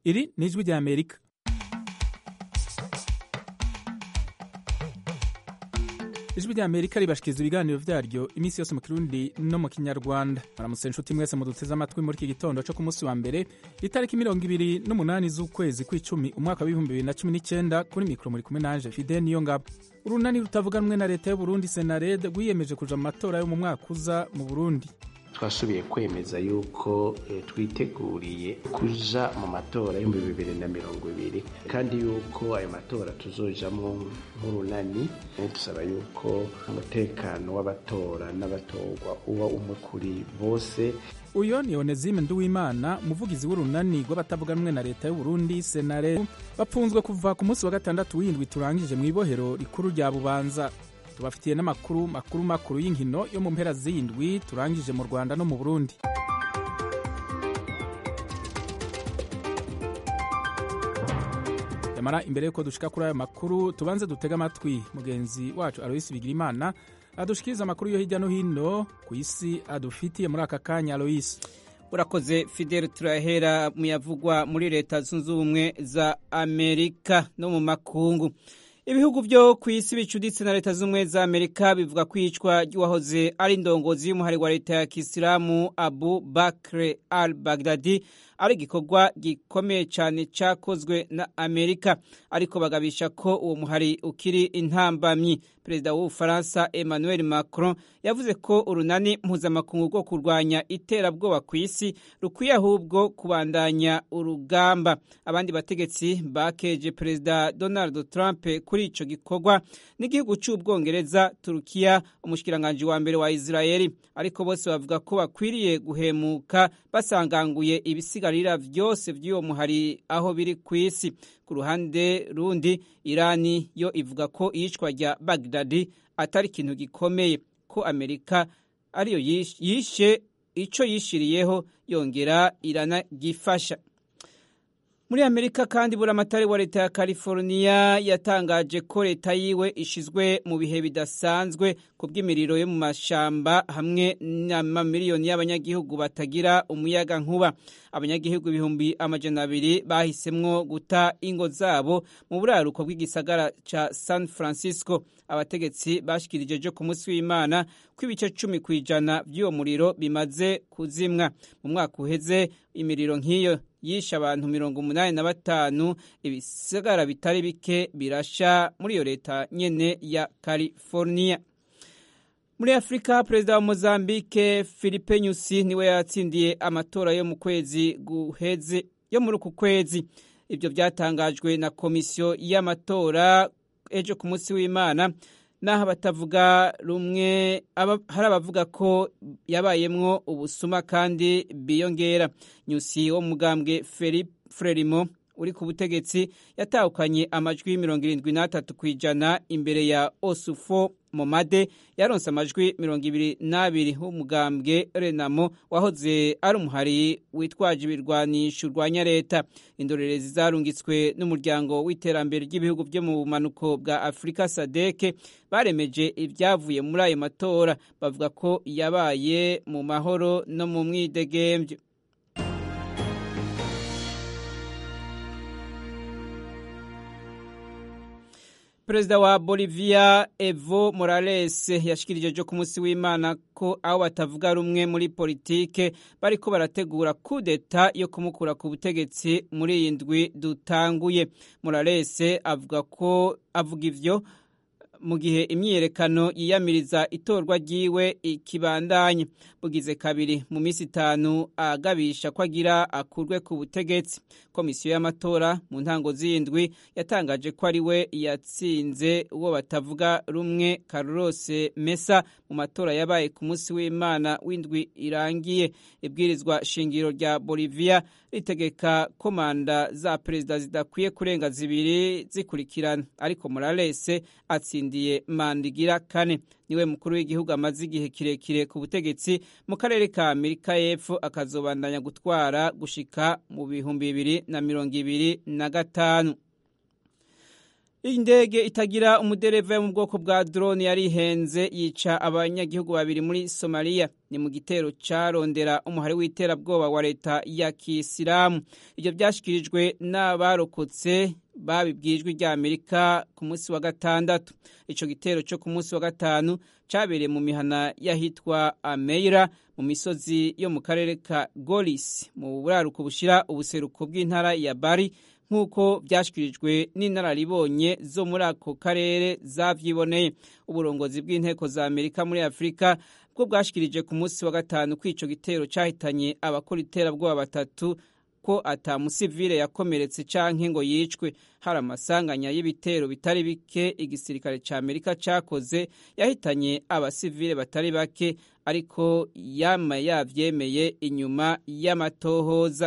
iri ni ijwi rya amerika ijwi rya amerika ribashikiriza ibiganiro vyaryo iminsi yose mu kirundi no mu kinyarwanda maramutse inshuti mwese muduteze amatwi muri iki gitondo co ku munsi wa mbere itariki mirongo ibiri n'umunani z'ukwezi kw'icumi umwaka w'ibihumbi bibiri na cumi n'icenda kuri mikoro muri kumwe nanje fide niyo ngabo urunani rutavuga rumwe na leta y'uburundi senarede rwiyemeje kuja mu matora yo mu mwaka uza mu burundi twasubiye kwemeza yuko twiteguriye kuja mu matora y'ibihumbi bibiri na mirongo ibiri kandi yuko ayo matora tuzojamwo nk'urunani dusaba yuko umutekano w'abatora n'abatorwa uba umwe kuri bose uyo ni onezime nduwimana umuvugizi w'urunani rw'abatavuga rumwe na leta y'uburundi senare bapfunzwe kuva ku munsi wa gatandatu w'indwi turangije mu ibohero rikuru rya bubanza tubafitiye n'amakuru makuru makuru y'inkino yo mu mpera z'indwi turangije mu rwanda no mu burundi yamara imbere y'uko dushika kuri ayo makuru tubanze dutege amatwi mugenzi wacu aloyisi bigirimana adushikiriza amakuru yo hirya no hino ku isi adufitiye muri aka kanya aloyisi urakoze fidel turahera muyavugwa muri leta zunze ubumwe za amerika no mu makungu ibihugu byo ku isi bicuditse na leta z'ubumwe za amerika bivuga ko iyicwa ry'uwahoze ari indongozi y'umuhari wa leta ya kisilamu abu bakre al bagdadi ari igikorwa gikomeye cyane cyakozwe na amerika ariko bagabisha ko uwo muhari ukiri intambamyi perezida w'ubufaransa emmanuel macron yavuze ko urunani mpuzamakungu rwo kurwanya iterabwoba ku isi rukwiye ahubwo kubandanya urugamba abandi bategetsi bakeje perezida donald trump kuri icyo gikorwa n'igihugu cy'ubwongereza turukiya umushikiranganji wa mbere wa israeli ariko bose bavuga ko bakwiriye guhemuka basanganguye ibisigarira byose by'uwo muhari aho biri ku isi ku ruhande rundi irani yo ivuga ko iyicwa rya bagdadi atari ikintu gikomeye ko amerika ariyo yishe icyo yishiriyeho yongera iranagifasha muri amerika kandi buramatari wa leta ya california yatangaje ko leta yiwe ishizwe mu bihe bidasanzwe ku bw'imiriro yo mu mashamba hamwe n'amamiliyoni y'abanyagihugu batagira umuyaga nkuba abanyagihugu ibihumbi amajana abiri bahisemwo guta ingo zabo mu buraruko bw'igisagara ca san francisco abategetsi bashikirije jo ku munsi w'imana ko ibice cumi ku ijana by'uwo muriro bimaze kuzimwa mu mwaka uheze imiriro nk'iyo yishe abantu mirongo umunani na batanu ibisagara bitari bike birasha muri iyo leta nyene ya california muri afurika perezida wa mozambique philippe nyusi niwe yatsindiye amatora yo mu kwezi guheze yo muri uku kwezi ibyo byatangajwe na komisiyo y'amatora ejo ku munsi w'imana naho abatavuga rumwe hari abavuga ko yabayemwo ubusuma kandi biyongera nyusi wo mugambwe frelimo uri ku butegetsi yatahukanye amajwi mirongo irindwi n'atatu ku ijana imbere ya osufo momade yaronse amajwi mirongo ibiri n'abiri w'umugambwe renamo wahoze ari umuhari witwaje ibirwanisho urwanya leta indorerezi zarungitswe n'umuryango w'iterambere ry'ibihugu byo mu bumanuko bwa afurika sadeke baremeje ibyavuye muri ayo matora bavuga ko yabaye mu mahoro no mu mwidegembyo perezida wa bolivia evo morales yashikirije jo ku munsi w'imana ko aho batavuga rumwe muri politike bariko barategura kudeta yo kumukura ku butegetsi muri iyi ndwi dutanguye morales avuga ko avuga ivyo mu gihe imyiyerekano yiyamiriza itorwa ryiwe ikibandanye bugize kabiri mu minsi itanu agabisha ko agira akurwe ku butegetsi komisiyo y'amatora mu ntango z'indwi yatangaje ko ari we yatsinze uwo batavuga rumwe Carlos Mesa mu matora yabaye ku munsi w'imana w'indwi irangiye ibwirizwa shingiro rya Bolivia ritegeka ko manda za perezida zidakwiye kurenga zibiri zikurikirana ariko Morales atsindiye manda igira kane niwe mukuru w'igihugu amaze igihe kirekire ku butegetsi mu karere ka Amerika y'Epfo akazobandanya gutwara gushika mu bihumbi bibiri na mirongo ibiri na gatanu indege itagira umudereva yo mu bwoko bwa drone yari ihenze yica abanyagihugu babiri muri somaliya ni mu gitero carondera umuhari w'iterabwoba wa leta ya kisilamu ibyo byashyikirijwe n'abarokotse babibwijwe rya amerika ku munsi wa gatandatu ico gitero cyo ku munsi wa gatanu cabereye mu mihana y'ahitwa ameira mu misozi yo mu karere ka golis mu buraruko bushira ubuseruko bw'intara ya bari nk'uko byashyikirijwe n'inararibonye zo muri ako karere zavyiboneye uburongozi bw'inteko za amerika muri afurika bwo bwashikirije ku munsi wa gatanu ko ico gitero cahitanye abakora iterabwoba batatu ko ata musivile yakomeretse canke ngo yicwe hari amasanganya y'ibitero bitari bike igisirikare ca amerika cakoze yahitanye abasivile batari bake ariko yama yavyemeye inyuma y'amatohoza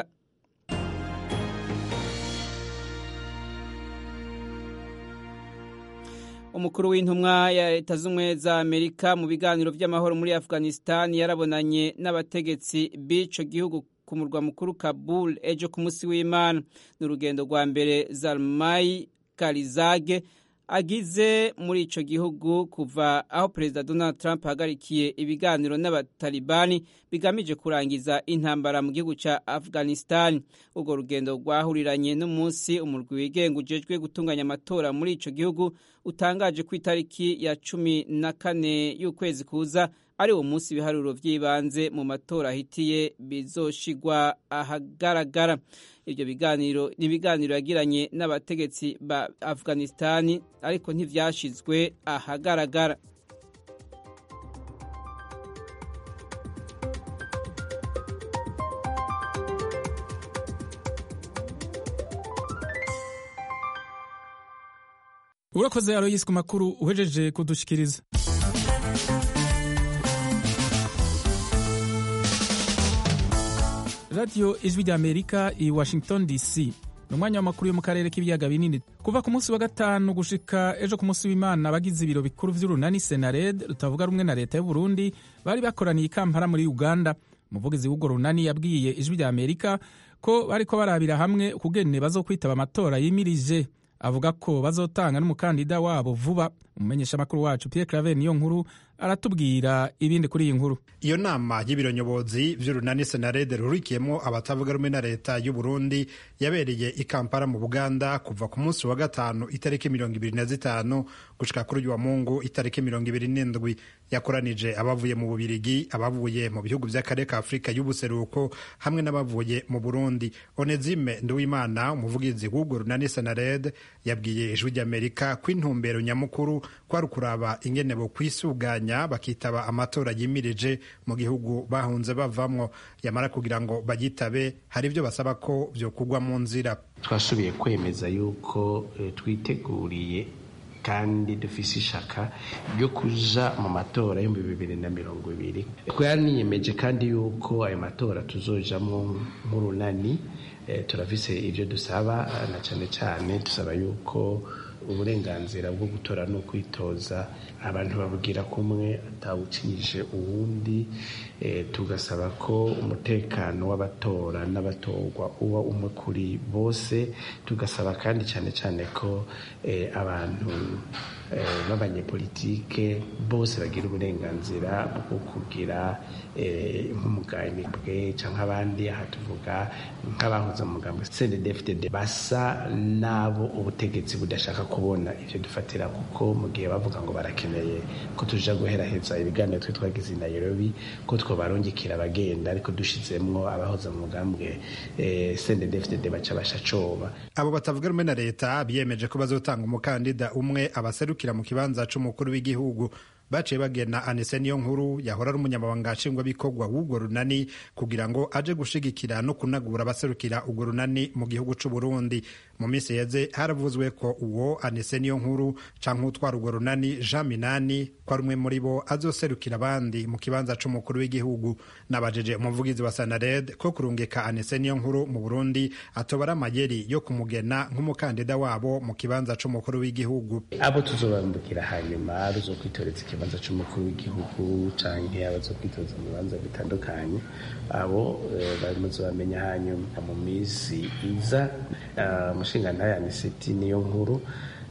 umukuru w'intumwa ya leta z'ubumwe za amerika mu biganiro by'amahoro muri afghanistan yarabonanye n'abategetsi b'ico gihugu ku murwa mukuru kabul ejo ku munsi w'imana ni urugendo rwa mbere zalmai karizage agize muri ico gihugu kuva aho perezida donald trump ahagarikiye ibiganiro n'abatalibani bigamije kurangiza intambara mu gihugu ca afghanistan urwo rugendo rwahuriranye n'umunsi umurwi wigenga ujejwe gutunganya amatora muri ico gihugu utangaje ku itariki ya cumi na kane y'ukwezi kuza ari uwo munsi ibiharuro by'ibanze mu matora ahitiye bizoshigwa ahagaragara ibyo biganiro ni ibiganiro yagiranye n'abategetsi ba afghanistani ariko ntivyashizwe ahagaragara urakoze aroyisi ku makuru uhejeje kudushikiriza radiyo ijwi rya amerika i washington dc ni umwanya w'amakuru yo mu karere k'ibiyaga binini kuva ku munsi wa gatanu gushika ejo ku munsi w'imana abagize ibiro bikuru vy'urunani senared rutavuga rumwe na leta y'uburundi bari bakoraniye i kampala muri uganda umuvugizi w'urwo runani yabwiye ijwi rya amerika ko bariko barabira hamwe ukugene bazokwitaba amatora yimirije avuga ko bazotanga n'umukandida wabo vuba umumenyeshamakuru wacu Pierre Claver niyo nkuru aratubwira ibindi kuri iyi nkuru iyo nama y'ibiro nyobozi vy'urunani senarede rurikiyemo abatavuga rumwe na leta y'u Burundi yabereye i Kampala mu Buganda kuva ku munsi wa gatanu itariki mirongo ibiri na zitanu gushika kuri uyu wa Mungu itariki mirongo ibiri n'indwi yakoranije abavuye mu Bubirigi abavuye mu bihugu vy'akarere ka Afurika y'ubuseruko hamwe n'abavuye mu Burundi Onezime Nduwimana umuvugizi w'urwo runani senarede yabwiye ijwi ry'Amerika ko intumbero nyamukuru kwari ukuraba ingene bo kwisuganya bakitaba amatora yimirije mu gihugu bahunze bavamwo yamara kugira ngo bagitabe hari ibyo basaba ko vyokugwa mu nzira twasubiye kwemeza yuko e, twiteguriye kandi dufise ishaka ryo kuja mu matora y'ibihumbi bibiri na mirongo ibiri twaniyemeje kandi yuko ayo matora tuzojamwo nk'urunani e, turafise ivyo dusaba na cane cane dusaba yuko uburenganzira bwo gutora no kwitoza abantu babugira kumwe atawucinyije uwundi e, tugasaba ko umutekano w'abatora n'abatorwa uba umwe kuri bose tugasaba kandi cyane cyane ko e, abantu e, b'abanyepolitike bose bagira uburenganzira bwo kugira e, nk'umuganibwe cyangwa abandi aha tuvuga nk'abahoze mu mugambo CNDD-FDD basa n'abo ubutegetsi budashaka kubona ivyo dufatira kuko mu gihe bavuga ngo barakeneye ko tuja guheraheza ibiganiro twe twagize i Nairobi ko twobarungikira abagenda ariko dushizemwo abahoze mu mugambwe eh, CNDD-FDD baca bashacoba abo batavuga rumwe na leta biyemeje ko bazotanga umukandida umwe abaserukira mu kibanza c'umukuru w'igihugu baciye bagena anise niyo nkuru yahora ari umunyamabanga nshingwabikorwa w'urwo runani kugira ngo aje gushigikira no kunagura abaserukira urwo runani mu gihugu c'u Burundi mu minsi yeze haravuzwe ko uwo anise niyo nkuru canke utwara urwo runani Jean Minani ko ari umwe muri bo azoserukira abandi mu kibanza c'umukuru w'igihugu nabajeje umuvugizi wa Sanared ko kurungika anise niyo nkuru mu Burundi atobara amayeri yo kumugena nk'umukandida wabo mu kibanza c'umukuru w'igihugu abo tuzobambukira hanyuma ruzokwitoreza ikibanza c'umukuru w'igihugu canke abazokwitoza mu bibanza bitandukanye abo bamaze bamenya hanyuma mu minsi iza umushingantahe aniseti niyo nkuru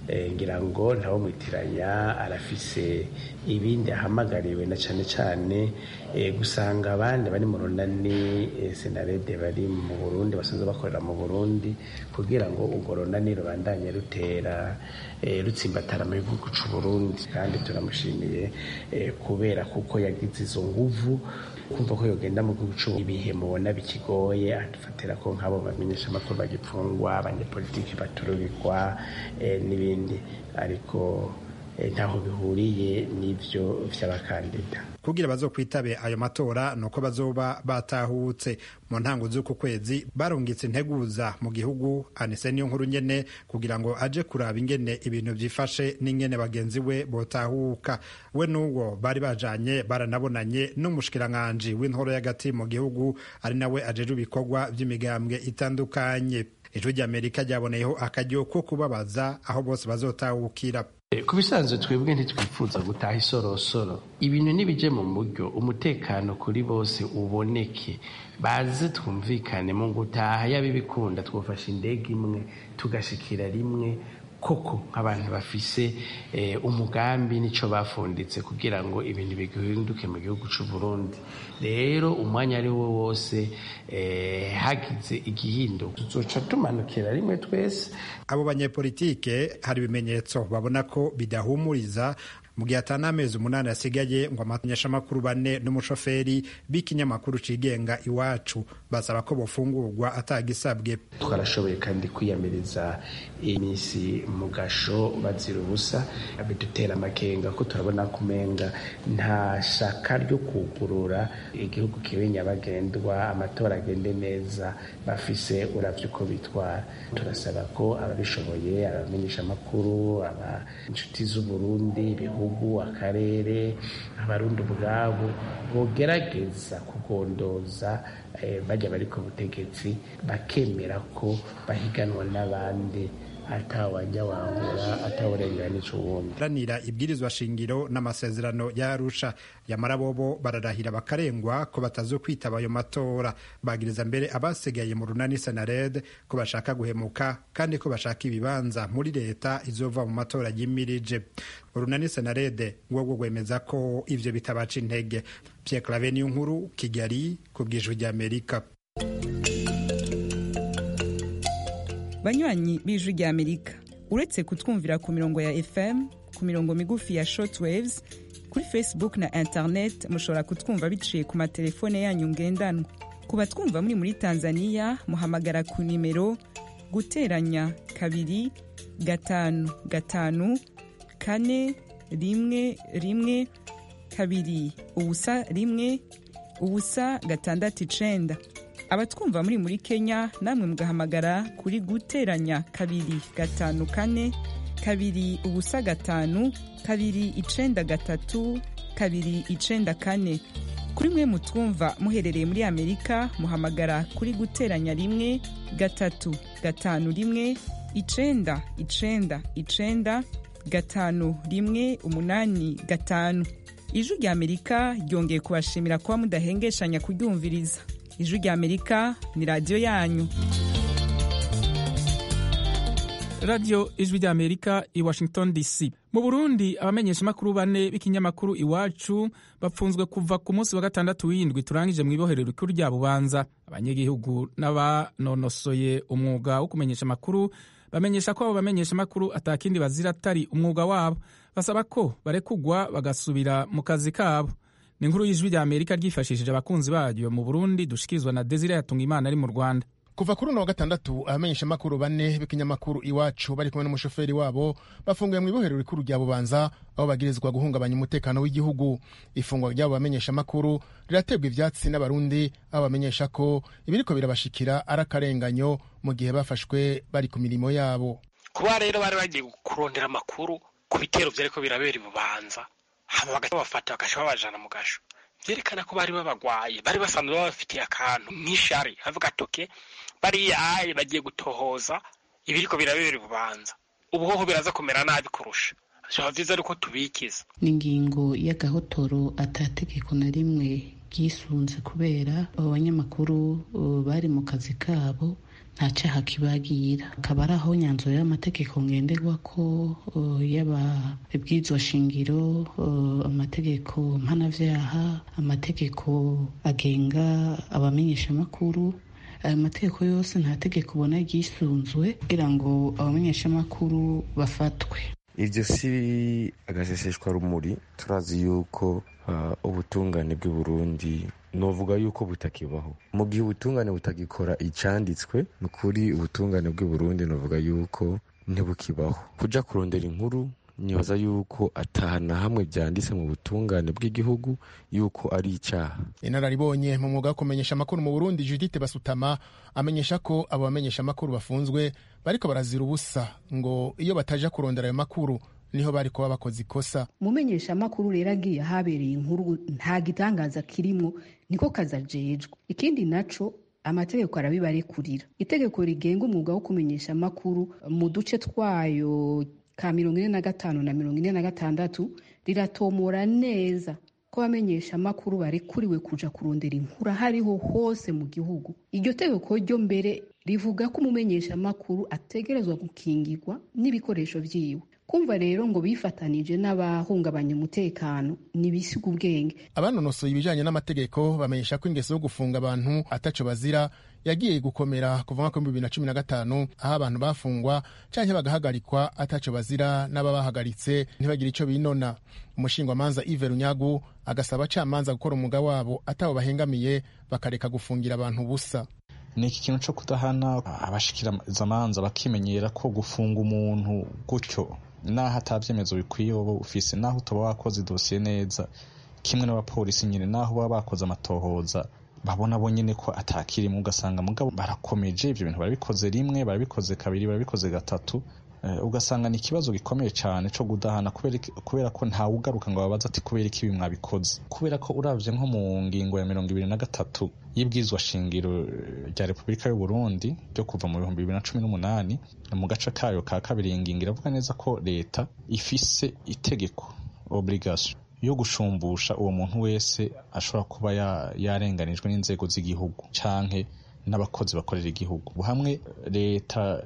ngira ngo ntawo mwitiranya arafise ibindi ahamagariwe na cyane cyane gusanga abandi bari mu runani senarede bari mu burundi basanzwe bakorera mu burundi kugira ngo urwo runani rubandanye rutera rutsimbatara mu gihugu cy'u burundi kandi turamushimiye kubera kuko yagize izo nguvu kumva ko yogenda mu gihugu cy'u ibihe mubona bikigoye adufatira ko nk'abo bamenyesha amakuru bagipfungwa abanyepolitiki baturubikwa n'ibindi ariko ntaho bihuriye n'ibyo by'abakandida kugira bazokwitabe ayo matora nuko bazoba batahutse mu ntango z'uku kwezi barungitse integuza mu gihugu anise niyo nkuru nyene kugira ngo aje kuraba ingene ibintu vyifashe n'ingene bagenzi we botahuka we n'uwo bari bajanye baranabonanye n'umushikiranganji w'intoro y'agati mu gihugu ari nawe ajeje ibikorwa vy'imigambwe itandukanye ijwi ry'amerika ryaboneyeho akaryo ko kubabaza aho bose bazotahukira ku bisanzwe twebwe ntitwifuza gutaha isorosoro ibintu nibije mu buryo umutekano kuri bose uboneke baze twumvikane mu gutaha yaba ibikunda twafashe indege imwe tugashikira rimwe koko nk'abantu bafise umugambi n'icyo bafunditse kugira ngo ibintu bihinduke mu gihugu cy'u Burundi rero umwanya ari wo wose hagize igihinduka tuzoca tumanukira rimwe twese abo banyepolitike hari ibimenyetso babona ko bidahumuriza mu gihe atari amezi umunani asigaye ngo amamenyeshamakuru bane n'umushoferi b'ikinyamakuru cigenga iwacu basaba ko bofungurwa atagisabwe twarashoboye kandi kwiyamiriza iminsi mu gasho bazira ubusa bidutera amakenga ko turabona kumenga nta shaka ryo kugurura igihugu kibe nyabagendwa amatora agende neza bafise uravye uko bitwara turasaba ko ababishoboye abamenyeshamakuru aba inshuti z'uburundi ibihugu akarere abarundi ubwabo bogerageza kugondoza bajya bari ku butegetsi bakemera ko bahiganwa n'abandi atawajya wangura atawurenganisha uwundi ranira ibwirizwa shingiro n'amasezerano yarusha yamara bobo bararahira bakarengwa ko batazo kwitaba ayo matora bagiriza mbere abasigaye mu runani senared ko bashaka guhemuka kandi ko bashaka ibibanza muri leta izova mu matora yimirije urunani senarede rwo rwemeza ko ivyo bitabaca intege Pierre Claver niyo nkuru Kigali ku bw'ijwi ry'Amerika banywanyi b'ijwi ry'amerika uretse kutwumvira ku mirongo ya fm ku mirongo migufi ya shortwaves kuri facebook na internet mushobora kutwumva biciye ku matelefone yanyu ngendanwa ku batwumva muri muri tanzania muhamagara ku nimero guteranya kabiri gatanu gatanu kane rimwe rimwe kabiri ubusa rimwe ubusa gatandatu icenda abatwumva muri muri kenya namwe mugahamagara kuri guteranya kabiri gatanu kane kabiri ubusa gatanu kabiri icenda gatatu kabiri icenda kane kuri mwe mutwumva muherereye muri amerika muhamagara kuri guteranya rimwe gatatu gatanu rimwe icenda icenda icenda gatanu rimwe umunani gatanu ijwi rya amerika ryongeye kubashimira kuba mudahengeshanya kuryumviriza ijwi rya amerika ni radiyo yanyu radiyo ijwi rya amerika i washington dc mu burundi abamenyeshamakuru bane b'ikinyamakuru iwacu bapfunzwe kuva ku munsi wa gatandatu w'indwi turangije mu ibohero rikuru rya bubanza abanyagihugu n'abanonosoye umwuga wo kumenyesha amakuru bamenyesha ko abo bamenyeshamakuru atakindi bazira atari umwuga wabo basaba ko barekugwa bagasubira mu kazi kabo ni inkuru y'ijwi rya amerika ryifashishije abakunzi baryo mu burundi dushikirizwa na desire yatunga imana ari mu rwanda kuva kuri uno wa gatandatu abamenyeshamakuru bane b'ikinyamakuru iwacu bari kumwe n'umushoferi wabo bafunguye mu ibohero rikuru rya bubanza aho bagirizwa guhungabanya umutekano w'igihugu ifungwa ry'abo bamenyeshamakuru riraterwa ivyatsi n'abarundi aho bamenyesha ko ibiriko birabashikira ari akarenganyo mu gihe bafashwe bari ku mirimo yabo kuba rero bari bagiye kurondera amakuru ku bitero vyariko birabera ibubanza hama bagaca babafata bagaca babajana mu gasho vyerekana ko bari babagwaye bari basanzwe babafitiye akantu nk'ishari havuga toke bariya aye bagiye gutohoza ibiriko birabera ibubanza ubuhoho biraza kumera nabi kurusha vyaba vyiza ariko tubikiza ni ingingo y'agahotoro atategeko na rimwe ryisunze kubera abo banyamakuru bari mu kazi kabo nta cyaha kibagira akaba ari aho nyanzuro y'amategeko ngenderwa ko yaba ibwirizwa shingiro amategeko mpanabyaha amategeko agenga abamenyeshamakuru ayo mategeko yose nta tegeko ubona ryisunzwe kugira ngo abamenyeshamakuru bafatwe ibyo si agaseseshwa rumuri turazi yuko ubutungane bw'i Burundi novuga yuko butakibaho mu gihe ubutungane butagikora icyanditswe ni ukuri ubutungane bw'i Burundi novuga yuko ntibukibaho kujya kurondera inkuru nibaza yuko atahana hamwe byanditse mu butungane bw'igihugu yuko ari icyaha inararibonye mu mwuga wo kumenyesha amakuru mu burundi judite basutama amenyesha ko abo bamenyesha amakuru bafunzwe bariko barazira ubusa ngo iyo bataja kurondera ayo makuru niho bari kuba bakoze ikosa umumenyesha amakuru rero agiye ahabereye inkuru nta gitangaza kirimwo niko kazajejwe ikindi naco amategeko arabibarekurira itegeko rigenga umwuga wo kumenyesha amakuru mu duce twayo ka mirongo ine na gatanu na mirongo ine na gatandatu riratomora neza ko abamenyesha amakuru barekuriwe kuja kurondera inkuru aho ariho hose mu gihugu iryo tegeko ryo mbere rivuga ko umumenyesha amakuru ategerezwa gukingirwa n'ibikoresho vyiwe kumva rero ngo bifatanije n'abahungabanya umutekano nibisiga ubwenge abanonosoye ibijanye n'amategeko bamenyesha ko ingeso yo gufunga abantu ataco bazira yagiye gukomera kuva mwaka w'ibihumbi bibiri na cumi na gatanu aho abantu bafungwa canke bagahagarikwa ataco bazira n'ababahagaritse ntibagire ico binona umushingwamanza Yves Runyagu agasaba abacamanza gukora umwuga wabo atabo bahengamiye bakareka gufungira abantu ubusa ni iki kintu cyo kudahana abashikirizamanza bakimenyera ko gufunga umuntu gutyo naho atabyemezo bikwiye wowe ufise naho utaba wakoze idosiye neza kimwe n'abapolisi nyine naho baba bakoze amatohoza babona bo nyine ko atakirimo ugasanga mugabo barakomeje ibyo bintu barabikoze rimwe barabikoze kabiri barabikoze gatatu ugasanga ni ikibazo gikomeye cyane cyo kudahana kubera ko ntawe ugaruka ngo babaze ati kubera iki ibi mwabikoze kubera ko uravye nko mu ngingo ya mirongo ibiri na gatatu y'ibwirizwa shingiro rya repubulika y'u Burundi ryo kuva mu bihumbi bibiri na cumi n'umunani mu gace kayo ka kabiri iyi ngingo iravuga neza ko leta ifise itegeko obligation yo gushumbusha uwo muntu wese ashobora kuba yarenganijwe n'inzego z'igihugu canke n'abakozi bakorera igihugu hamwe leta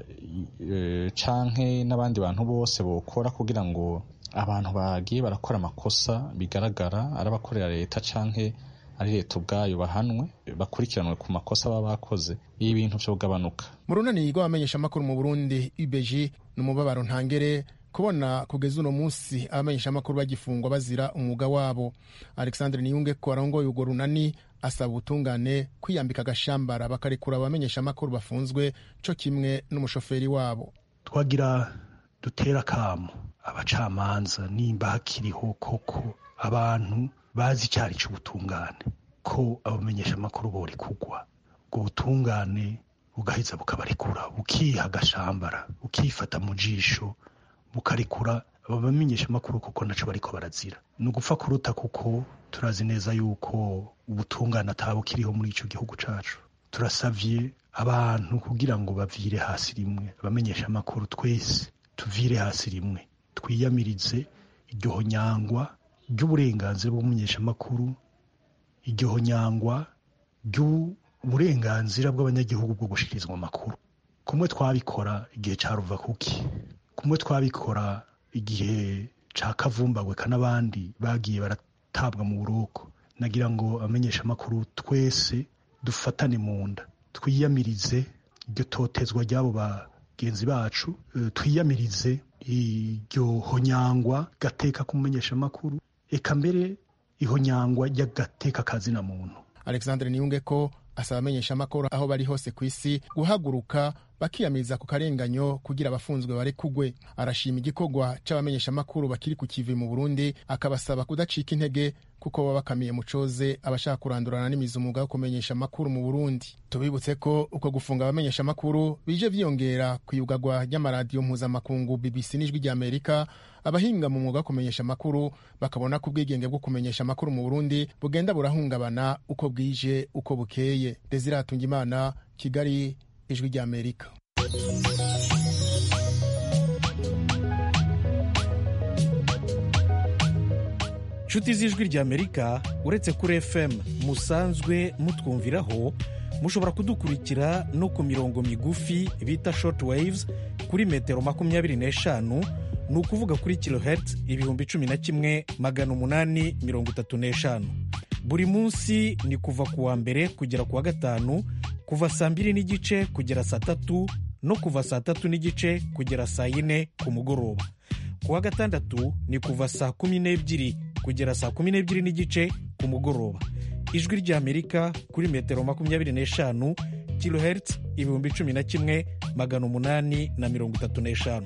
canke n'abandi bantu bose bokora kugira ngo abantu bagiye barakora amakosa bigaragara ari abakorera leta canke ari leta ubwayo bahanwe bakurikiranwe ku makosa baba bakoze ibi bintu vyogabanuka mu runani rw'abamenyeshamakuru mu burundi ubg ni umubabaro ntangere kubona kugeza uno munsi abamenyeshamakuru bagifungwa bazira umwuga wabo alexandre niyunge ko arongoye urwo runani asaba ubutungane kwiyambika agashambara bakarekura abamenyeshamakuru bafunzwe co kimwe n'umushoferi wabo twagira dutera akamo abacamanza nimba hakiriho koko abantu bazi icyari cy'ubutungane ko abamenyeshamakuru bori kugwa ubwo butungane bugaheza bukabarekura bukiha agashambara bukifata mu jisho bukarekura abamenyesha amakuru kuko naco bariko barazira ni ugupfa kuruta kuko turazi neza yuko ubutungane atabukiriho muri ico gihugu cacu turasavye abantu kugira ngo bavire hasi rimwe abamenyesha amakuru twese tuvire hasi rimwe twiyamirize iryo honyangwa ry'uburenganzira bw'umumenyeshamakuru iryo honyangwa ry'uburenganzira bw'abanyagihugu bwo gushikirizwa amakuru kumwe twabikora igihe ca ruva kuki kumwe twabikora igihe ca kavumbagweka n'abandi bagiye baratabwa mu buroko nagira ngo abamenyesha amakuru twese dufatane mu nda twiyamirize iryo totezwa ry'abo bagenzi bacu twiyamirize iryo honyangwa gateka kumumenyesha amakuru eka mbere ihonyangwa ry'agateka kazina muntu alexandre niyunge ko asaba amenyesha amakuru aho bari hose ku isi guhaguruka bakiyamiriza ku karenganyo kugira abafunzwe barekugwe arashima igikorwa c'abamenyesha amakuru bakiri ku kivi mu burundi akabasaba kudacika intege kuko baba bakamiye mucoze abashaka kurandurana n'imizi umwuga wo kumenyesha amakuru mu burundi tubibutse ko uko gufunga abamenyesha amakuru bije vyiyongera ku iyugagwa ry'amaradiyo mpuzamakungu bbc n'ijwi ry'amerika abahinga mu mwuga wo kumenyesha amakuru bakabona ko ubwigenge bwo kumenyesha amakuru mu burundi bugenda burahungabana uko bwije uko bukeye desire hatungimana kigali ijwi ry'amerika nshuti z'ijwi ry'amerika uretse kuri fm musanzwe mutwumviraho mushobora kudukurikira no ku mirongo migufi bita short waves kuri metero makumyabiri n'eshanu ni ukuvuga kuri kilohertz ibihumbi cumi na kimwe magana umunani mirongo itatu n'eshanu buri munsi ni kuva ku wa mbere kugera ku wa gatanu kuva saa mbiri n'igice kugera saa tatu no kuva saa tatu n'igice kugera saa yine ku mugoroba ku wa gatandatu ni kuva saa kumi n'ebyiri kugera saa kumi n'ebyiri n'igice ku mugoroba ijwi ry'amerika kuri metero makumyabiri n'eshanu kilohertz ibihumbi cumi na kimwe magana umunani na mirongo itatu n'eshanu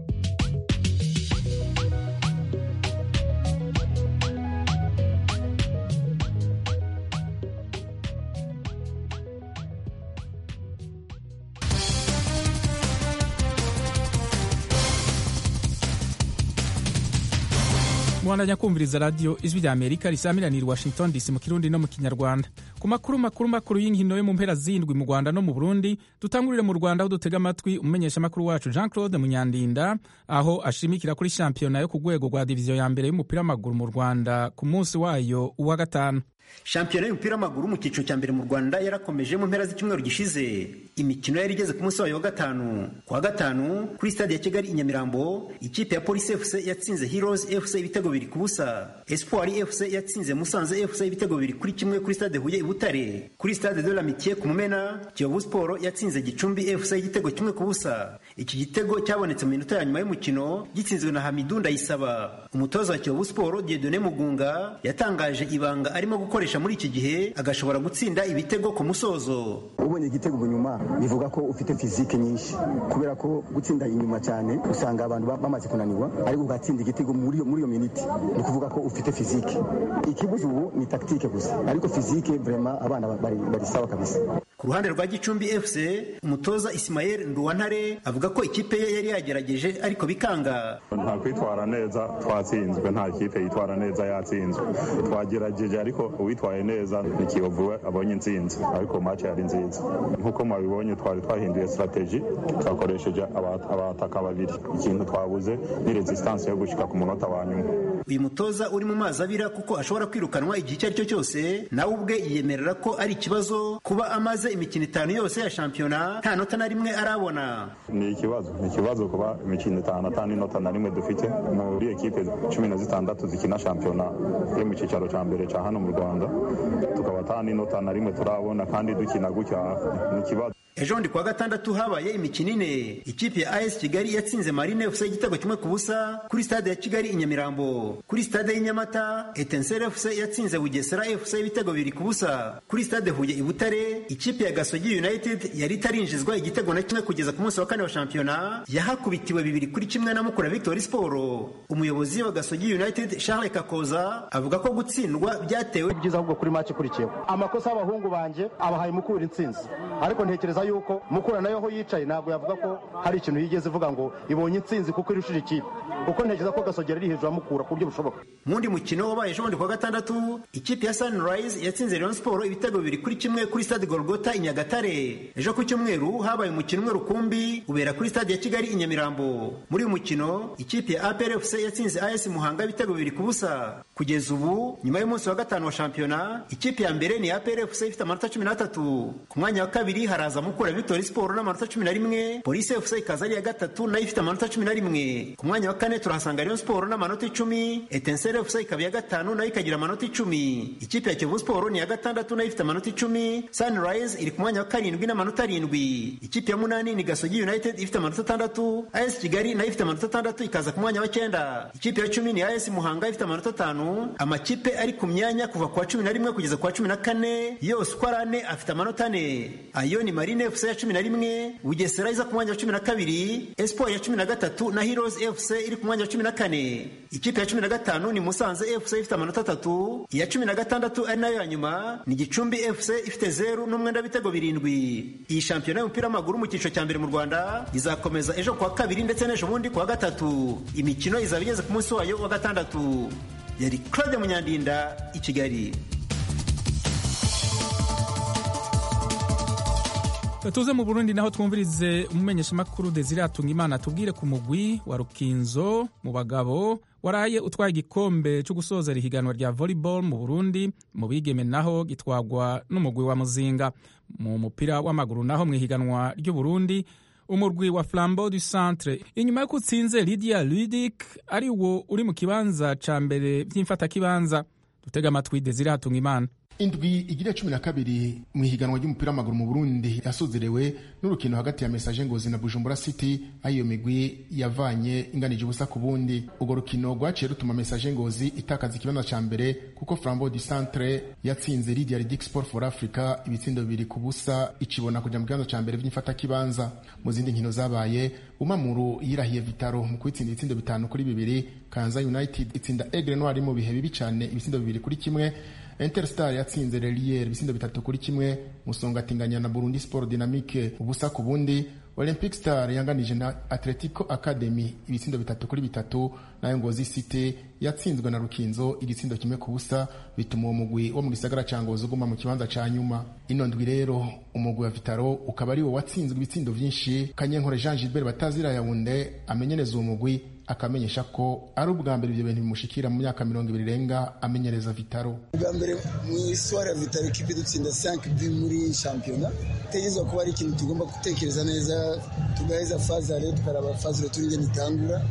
mwandanya kumviriza radiyo ijwi rya amerika risamiranira washington dc mu kirundi no mu kinyarwanda ku makuru makuru makuru y'inkino yo mu mpera zindwi mu rwanda no mu burundi dutangurire mu rwanda aho dutega amatwi umumenyeshamakuru wacu jean claude munyandinda aho ashimikira kuri shampiyona yo ku rwego rwa diviziyo ya mbere y'umupira w'amaguru mu rwanda ku munsi wayo uwa gatanu shampiyona y'umupira w'amaguru mu cyiciro cya mbere mu rwanda yarakomeje mu mpera z'icyumweru gishize imikino yari igeze ku munsi wayo wa gatanu ku wa gatanu kuri stade ya kigali i nyamirambo ikipe ya polisi fc yatsinze heroes fc ibitego bibiri ku busa espoir fc yatsinze musanze fc ibitego bibiri kuri kimwe kuri stade huye i butare kuri stade de l'amitié ku mumena kiyovu sport yatsinze gicumbi fc igitego kimwe ku busa iki gitego cyabonetse mu minota ya nyuma y'umukino gitsinzwe na hamidu ndayisaba umutoza wa kiyovu sport diedone mugunga yatangaje ibanga arimo gukoresha muri iki gihe agashobora gutsinda ibitego ku musozo ubonye igitego inyuma bivuga ko ufite fizike nyinshi kubera ko gutsinda inyuma cyane usanga abantu bamaze kunanirwa ariko ugatsinda igitego muri iyo miniti ni ukuvuga ko ufite fizike ikibuze ubu ni takitike gusa ariko fizike vrema abana bari sawa kabisa ku ruhande rwa gicumbi fc umutoza isimayeli nduwantare avuga ko ikipe ye yari yagerageje ariko bikanga nta kwitwara neza twatsinzwe nta kipe yitwara neza yatsinzwe twagerageje ariko uwitwaye neza ni kiyovu abonye intsinzi ariko match yari nziza nk'uko mwabibonye twari twahinduye strategy twakoresheje abataka babiri ikintu twabuze ni resistance yo gushika ku munota wa nyuma uyu mutoza uri mu mazi abira kuko ashobora kwirukanwa igihe icyo ari cyo cyose nawe ubwe yiyemerera ko ari ikibazo kuba amaze imikino itanu yose ya shampiyona nta nota na rimwe arabona ni ikibazo ni ikibazo kuba imikino itanu atanu inota na rimwe dufite muri ekipe cumi na zitandatu zikina shampiyona yo mu cyicaro cya mbere cya hano mu rwanda tukaba atanu inota na rimwe turabona kandi dukina gutya ni ikibazo ejo bundi kuwa gatandatu habaye imikino ine ikipe ya as kigali yatsinze marine fc igitego kimwe ku busa kuri stade ya kigali i nyamirambo kuri stade y'inyamata etensere fc yatsinze bugesera fc ibitego bibiri ku busa kuri stade huye i butare ikipe ya gasogi united yari itarinjizwa igitego na kimwe kugeza ku munsi wa kane wa shampiyona yahakubitiwe bibiri kuri kimwe na mukura victory sport umuyobozi wa gasogi united charles kakoza avuga ko gutsindwa byatewe byiza ahubwo kuri match ikurikiyeho amakosa y'abahungu banjye abahaye mukura intsinzi ariko ntekereza yuko mukura nayo aho yicaye ntabwo yavuga ko hari ikintu yigeze ivuga ngo ibonye intsinzi kuko irushije ikipe kuko ntekereza ko gasogera iri hejuru ya mukura ku buryo bushoboka mu wundi mukino wabaye ejo bundi kuwa gatandatu ikipe ya sunrise yatsinze rayon sport ibitego bibiri kuri kimwe kuri stade golgota i nyagatare ejo ku cyumweru habaye umukino umwe rukumbi ubera kuri stade ya kigali i nyamirambo muri uyu mukino ikipe ya apr fc yatsinze as muhanga ibitego bibiri ku busa kugeza ubu nyuma y'umunsi wa gatanu wa shampiyona ikipe ya mbere ni apr fc ifite amanota cumi n'atatu ku mwanya wa kabiri haraza mukura victory sport n'amanota cumi na rimwe polisi fc ikaza ari iya gatatu nayo ifite amanota cumi na rimwe ku mwanya wa kane turahasanga rayon sport n'amanota icumi etensere fc ikaba iya gatanu nayo ikagira amanota icumi ikipe ya kiyovu sport ni iya gatandatu nayo ifite amanota icumi sunrise iri ku mwanya wa karindwi n'amanota arindwi ikipe ya munani ni gasogi united ifite amanota atandatu as kigali nayo ifite amanota atandatu ikaza ku mwanya wa cyenda ikipe ya cumi ni as muhanga ifite amanota atanu amakipe ari ku myanya kuva ku wa cumi na rimwe kugeza ku wa cumi na kane yose uko ari ane afite amanota ane ayo ni marine fc ya cumi na rimwe bugesera iza ku mwanya wa cumi na kabiri espoir ya cumi na gatatu na heroes fc iri ku mwanya wa cumi na kane ikipe ya cumi na gatanu ni musanze fc ifite amanota atatu iya cumi na gatandatu ari nayo ya nyuma ni gicumbi fc ifite zeru n'umwenda w'ibitego birindwi iyi shampiyona y'umupira w'amaguru mu cyiciro cya mbere mu rwanda izakomeza ejo kuwa kabiri ndetse n'ejo bundi kuwa gatatu imikino izaba igeze ku munsi wayo wa gatandatu yari claude munyandinda i kigali tuze mu burundi naho twumvirize umumenyeshamakuru desire atungimana tubwire ku mugwi wa rukinzo mu bagabo waraye utwaye igikombe cyo gusozera ihiganwa rya volleyball mu burundi mu bigeme naho gitwagwa n'umugwi wa muzinga mu mupira w'amaguru naho mu ihiganwa ry'uburundi umurwi wa flambeau du centre inyuma y'uko utsinze lydia ludic ari wo uri mu kibanza ca mbere vy'imfatakibanza dutega amatwi desire atungimana indwi igira cumi na kabiri mu ihiganwa ry'umupira w'amaguru mu burundi yasozerewe n'urukino hagati ya mesaje ngozi na bujumbura city aho iyo migwi yavanye inganije ubusa ku bundi urwo rukino rwaciye rutuma mesaje ngozi itakaza ikibanza ca mbere kuko flambeau du centre yatsinze lidia ridic sport for africa ibitsindo bibiri ku busa icibona kuja mu kibanza ca mbere vy'imfatakibanza mu zindi nkino zabaye umamuru yirahiye vitaro mu kwitsinda ibitsindo bitanu kuri bibiri kanza united itsinda egre noir mu bihe bibi cane ibitsindo bibiri kuri kimwe interstar yatsinze relier ibisindo bitatu kuri kimwe musongatinganya na burundi sport dynamique ubusa ku bundi olympic star yanganije na atletico academy ibitsindo bitatu kuri bitatu nayo ngozi city yatsinzwe na rukinzo igitsindo kimwe ku busa bituma uwo mugwi wo mu gisagara ca ngozi uguma mu kibanza ca nyuma ino ndwi rero umugwi wa vitaro ukaba ari wo watsinzwe ibitsindo vyinshi kanyenkore jean gilbert batazira yawunde amenyereza uwo mugwi akamenyesha ko ari ubwa mbere ibyo bintu bimushikira mu myaka mirongo ibiri irenga amenyereza vitaro ubwa mbere mu iswari ya vitaro ikipe dutsinda 5 bi muri shampiyona tegerezwa kuba ari ikintu tugomba gutekereza neza tugaheza fazare tukaraba fazare turi ngene itangura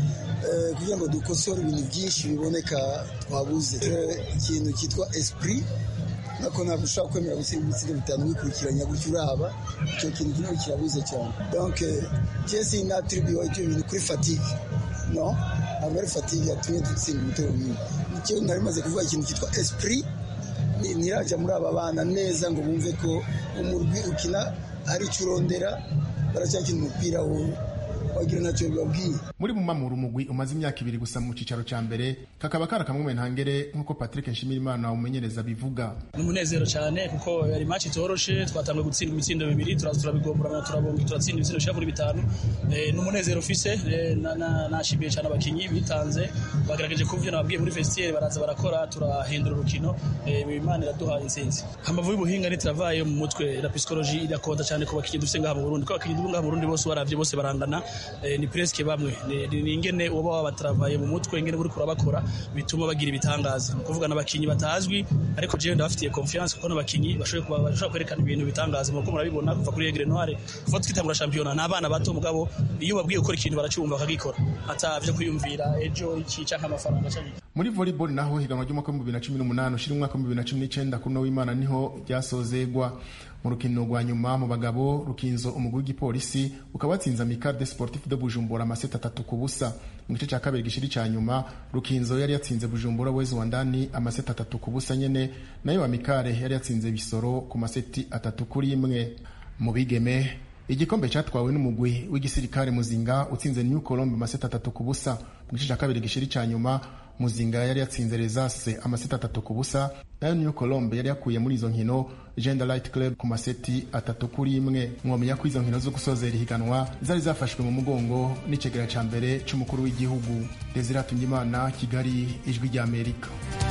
kugira ngo dukosore ibintu byinshi biboneka twabuze ikintu cyitwa esprit nako ntabwo ushobora kwemera gutsinda ibitsindo bitanu wikurikiranya gutyo uraba icyo kintu kimwe kirabuze cyane donc jesi natribuye ibyo bintu kuri fatigue no ntabwo ari fatigue yatumye dutsinda ibitego binini nicyo nari maze kuvuga ikintu cyitwa esprit ntirajya muri aba bana neza ngo bumve ko umurwi ukina hari icyo urondera baracyakina umupira wagira ntacyo bibabwiye muri mumamura umugwi umaze imyaka ibiri gusa mu cicaro ca mbere kakaba kari akamwe ntangere nk'uko patrick nshimirimana umumenyereza bivuga ni umunezero cyane kuko yari match itoroshe twatangiye gutsinda imitsindo bibiri turaza turabigomborana turabonga turatsinda ibitsindo bishika kuri bitanu ni umunezero ufise nashimiye cyane abakinyi bitanze bagerageje kumva ivyo nababwiye muri vestiaire baraza barakora turahindura urukino imana iraduha intsinzi amavu y'ubuhinga ntituravaye mu mutwe la psychologie irakonda cyane ku bakinyi dufise ngaha mu Burundi ko abakinyi ngaha mu Burundi bose baravye bose barangana ni presque bamwe ni ingene uba wabataravaye mu mutwe ingene uri kurabakora bituma bagira ibitangaza ni ukuvuga n'abakinyi batazwi ariko jewe ndabafitiye confiance kuko n'abakinyi bashobora kwerekana ibintu bitangaza muko murabibona kuva kuri Egre Noire kuva twitangura shampiyona n'abana bato mugabo iyo babwiye gukora ikintu baracumva bakagikora atavyo kwiyumvira ejo iki canke amafaranga canke muri volleyball naho higanwa ry'umwaka w'ibihumbi bibiri na cumi n'umunani ushira umwaka w'ibihumbi bibiri na cumi n'icenda kuri no w'imana niho ryasozegwa mu rukino rwa nyuma mu bagabo rukinzo umugwi w'igipolisi ukaba watsinze amical de sportif de bujumbura amaseti atatu ku busa mu gice cya kabiri gishiri cya nyuma rukinzo yari yatsinze bujumbura wezi wa ndani amaseti atatu ku busa nyene nayo amicale yari yatsinze bisoro ku maseti atatu kuri imwe mu bigeme igikombe cyatwawe n'umugwi w'igisirikare muzinga utsinze new colombe amaseti atatu ku busa mu gice cya kabiri gishiri cya nyuma muzinga yari yatsinze resase amaseti atatu ku busa nayo new colombe yari yakuye muri izo nkino gender light club ku maseti atatu kuri imwe mwomenya ko izo nkino zo gusozera ihiganwa zari zafashwe mu mugongo n'icegera ca mbere c'umukuru w'igihugu desire atungimana kigali ijwi ry'amerika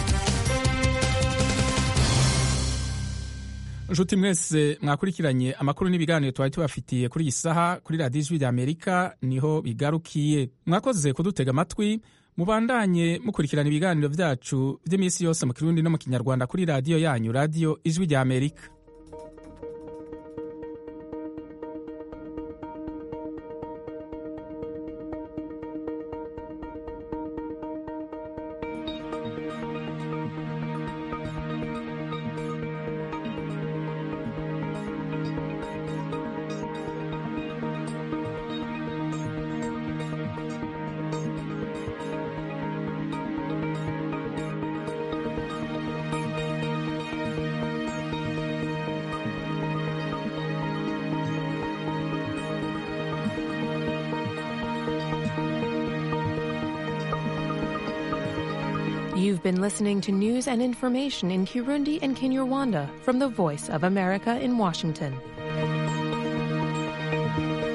nshuti mwese mwakurikiranye amakuru n'ibiganiro twari tubafitiye kuri iyi saha kuri radiyo ijwi ry'amerika niho bigarukiye mwakoze kudutega amatwi mubandanye mukurikirana ibiganiro byacu by'iminsi yose mu kirundi no mu kinyarwanda kuri radiyo yanyu radiyo ijwi ry'amerika You've been listening to news and information in Kirundi and Kinyarwanda from the Voice of America in Washington.